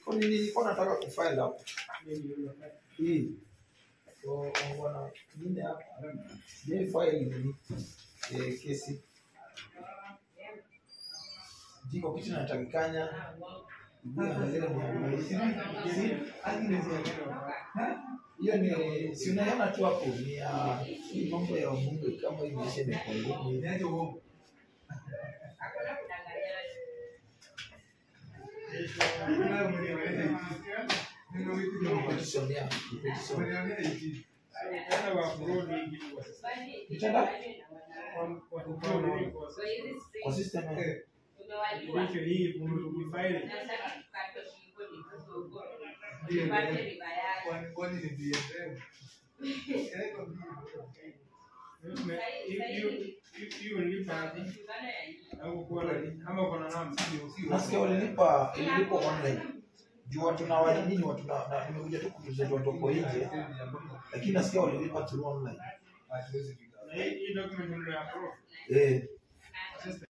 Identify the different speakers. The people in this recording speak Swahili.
Speaker 1: Kwa nini nilikuwa nataka kufile hapo hii so wana nyingine hapa je file ni eh, kesi jiko kitu natakikanya hiyo ni si unaona tu hapo ni ya hii mambo ya bunge kama imeisha imepungua petition ya petition nitaenda kwa system ya nasikia walilipa ililipa online juu watu na wale nini watu na na- nimekuja tu kutuzetu watoko nje lakini nasikia walilipa through online eh